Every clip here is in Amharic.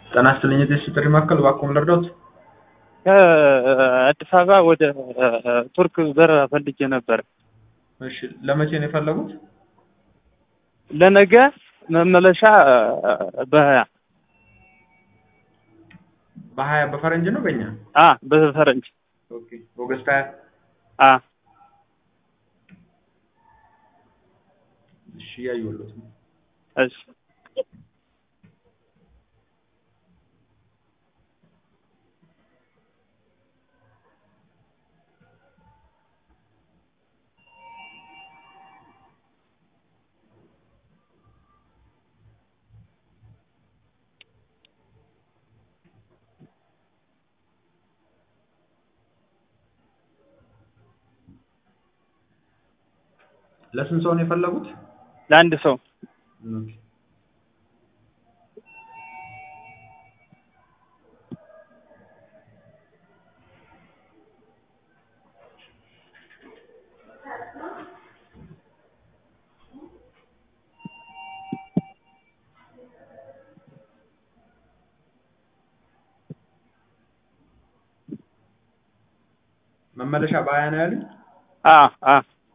ጤና ይስጥልኝ የቴስት ጥሪ ማዕከል እባክዎን ልርዳዎት? ከአዲስ አበባ ወደ ቱርክ በረራ ፈልጌ ነበር። እሺ ለመቼ ነው የፈለጉት? ለነገ መመለሻ በሀያ በሀያ በፈረንጅ ነው በእኛ? አ በፈረንጅ ኦኬ ኦገስት ሀያ አ እሺ እያየሁልዎት ነው። እሺ ለስንት ሰው ነው የፈለጉት? ለአንድ ሰው ኦኬ መመለሻ በሀያ ነው ያሉኝ? አ አ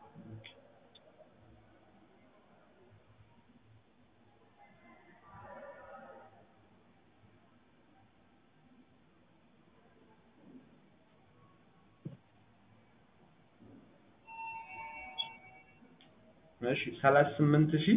እሺ ሰላሳ ስምንት ሺህ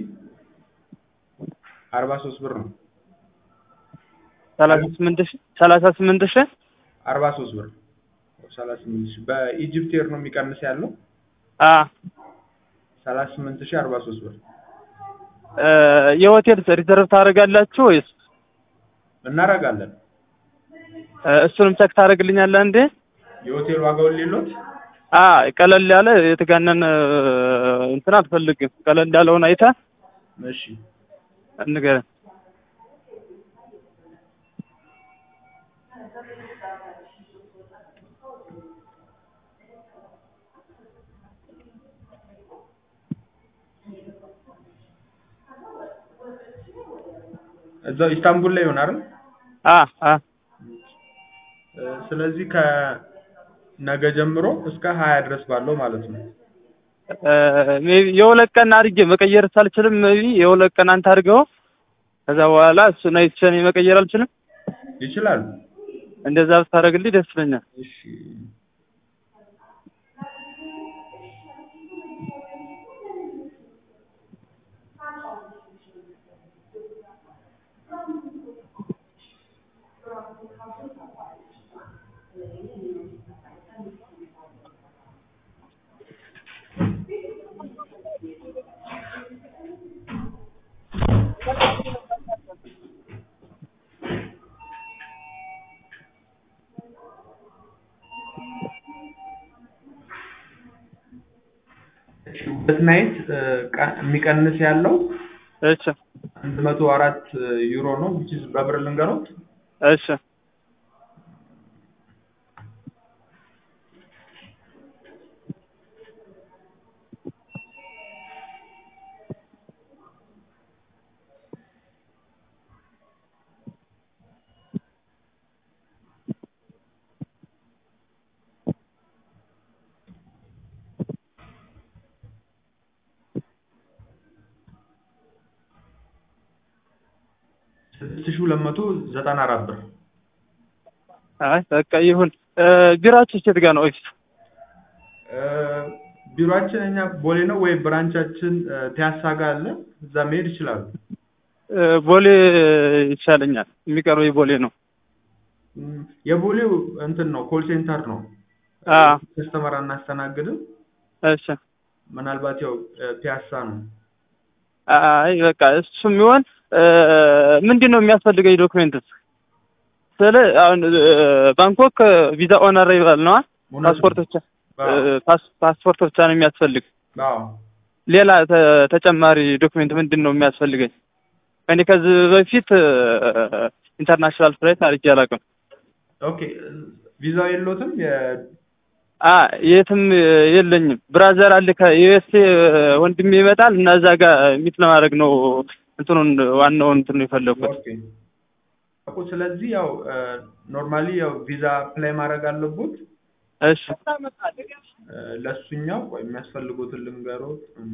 አርባ ሶስት ብር ነው። ሰላሳ ስምንት ሺህ ሰላሳ ስምንት ሺህ አርባ ሶስት ብር ሰላሳ ስምንት ሺህ በኢጅፕት ኤር ነው የሚቀንስ ያለው አ ሰላሳ ስምንት ሺህ አርባ ሶስት ብር እ የሆቴል ሪዘርቭ ታደርጋላችሁ ወይስ እናደርጋለን። እ እሱንም ቸክ ታደርግልኛለህ እንዴ? የሆቴል ዋጋውን ሌሎት አ ቀለል ያለ የተጋነነ እንትን አልፈልግም። ቀለል ያለውን አይተህ እሺ ንገረኝ። እዛው ኢስታንቡል ላይ ይሆን አይደል? አ አ እ ስለዚህ ከነገ ጀምሮ እስከ ሀያ ድረስ ባለው ማለት ነው። እ ሜይ ቢ የሁለት ቀን አድርጌ መቀየር ሳልችልም ሜይ ቢ የሁለት ቀን አንተ አድርገው ከዛ በኋላ እሱን አይቼ እኔ መቀየር አልችልም። ይችላሉ። እንደዛ ብታደርግልኝ ደስ ይለኛል። እሺ ሁለት ናይት የሚቀንስ ያለው እሺ አንድ መቶ አራት ዩሮ ነው which is በብር ልንገሮት እሺ ስድስት ሺህ ሁለት መቶ ዘጠና አራት ብር አይ በቃ ይሁን። እ ቢሯችሁ የት ጋር ነው ኦፊስ? እ ቢሮአችን እኛ ቦሌ ነው ወይ ብራንቻችን እ ፒያሳ ጋር አለ እዛ መሄድ ይችላሉ። እ ቦሌ ይሻለኛል። የሚቀርበው ቦሌ ነው። እም፣ የቦሌው እንትን ነው ኮል ሴንተር ነው። አ ከስተመር አናስተናግድም። እሺ ምናልባት ያው እ ፒያሳ ነው። አይ በቃ እሱም ይሆን እ ምንድን ነው የሚያስፈልገኝ ዶክሜንትስ? ስለ አሁን እ ባንኮክ ቪዛ ኦን አራይቫል ነዋ። እውነት ነው። ፓስፖርት ብቻ አዎ እ ፓስ- ፓስፖርት ብቻ ነው የሚያስፈልግ። አዎ ሌላ ተ- ተጨማሪ ዶክሜንት ምንድን ነው የሚያስፈልገኝ? እኔ ከዚህ በፊት እ ኢንተርናሽናል ፍላይት አድርጌ አላውቅም። ኦኬ ቪዛው የሎትም? የ አ የትም የለኝም። ብራዘር አለ ከዩኤስኤ ወንድሜ ይመጣል እና እዛ ጋር ሚት ለማድረግ ነው እንትኑን ዋናውን እንትን ነው የፈለኩት። ኦኬ እኮ ስለዚህ ያው ኖርማሊ ያው ቪዛ አፕላይ ማድረግ አለቦት እሺ እ፣ ለእሱኛው ቆይ የሚያስፈልጉትን ልንገሮት እም፣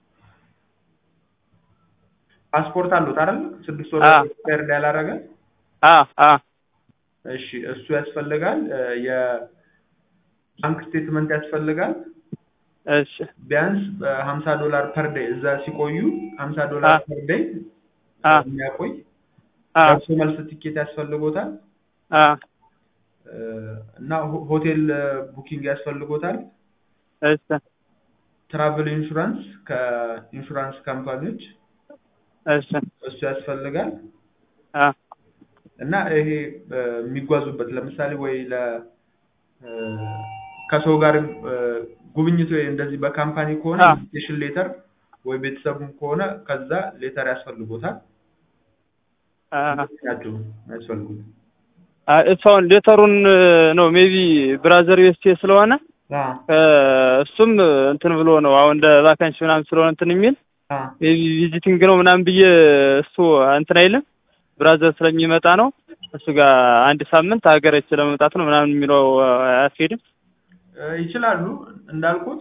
ፓስፖርት አሉት አይደል ስድስት ወር አ። ኤክስፓየርድ ያላረገ አ አ እሺ እሱ ያስፈልጋል እ፣ የባንክ ስቴትመንት ያስፈልጋል እሺ ቢያንስ በሀምሳ ዶላር ፐር ዴይ እዛ ሲቆዩ ሀምሳ ዶላር አ። ፐር ዴይ አ የሚያቆይ አ ደርሶ መልስ ትኬት ያስፈልጎታል አ እ፣ እና ሆ- ሆቴል እ፣ ቡኪንግ ያስፈልጎታል እሺ ትራቭል ኢንሹራንስ ከኢንሹራንስ ካምፓኒዎች እሺ እሱ ያስፈልጋል አ እና ይሄ እ፣ የሚጓዙበት ለምሳሌ ወይ ለ እ፣ ከሰው ጋር እ፣ ጉብኝት ወይ እንደዚህ በካምፓኒ ከሆነ አ። ኢንቪቴሽን ሌተር ወይ ቤተሰቡም ከሆነ ከዛ ሌተር ያስፈልጎታል አ ናቸው ያስፈልጉት አ እሷን ሌተሩን ነው ሜቢ ብራዘር ዩኤስኤ ስለሆነ አ እ፣ እሱም እንትን ብሎ ነው አሁን እንደ ቫካንሲ ምናምን ስለሆነ እንትን የሚል አ ሜቢ ቪዚቲንግ ነው ምናምን ብዬ እሱ እንትን አይልም ብራዘር ስለሚመጣ ነው እሱ ጋር አንድ ሳምንት ሀገረች ለመምጣት ነው ምናምን የሚለው አያስኬድም እ፣ ይችላሉ እንዳልኩት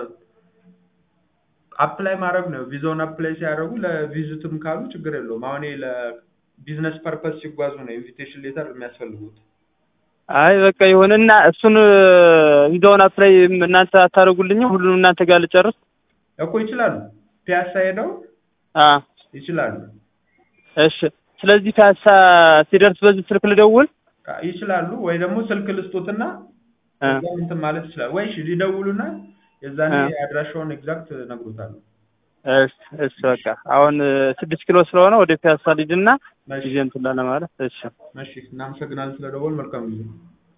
አፕላይ ማድረግ ነው ቪዛውን አፕላይ ሲያደርጉ ለቪዚትም ካሉ ችግር የለውም አሁን ይሄ ለቢዝነስ ፐርፐስ ሲጓዙ ነው ኢንቪቴሽን ሌተር የሚያስፈልጉት አይ በቃ ይሁንና እሱን ቪዛውን አፕላይ እናንተ አታደርጉልኝም ሁሉንም እናንተ ጋር ልጨርስ እኮ ይችላሉ ፒያሳ ሄደው አ ይችላሉ እሺ ስለዚህ ፒያሳ ሲደርስ በዚህ ስልክ ልደውል አ፣ ይችላሉ ወይ ደግሞ ስልክ ልስጡትና አ እዛም እንትን ማለት ይችላል ወይ እሺ ሊደውሉና የዛኔ አ። አድራሻውን ኤግዛክት ነግሮታል እሺ እሺ በቃ አሁን ስድስት ኪሎ ስለሆነ ወደ ፒያሳ ልሂድና እሺ ጊዜ እንትን ለማለት እሺ እሺ እናመሰግናለን ስለደወል መልካም ጊዜ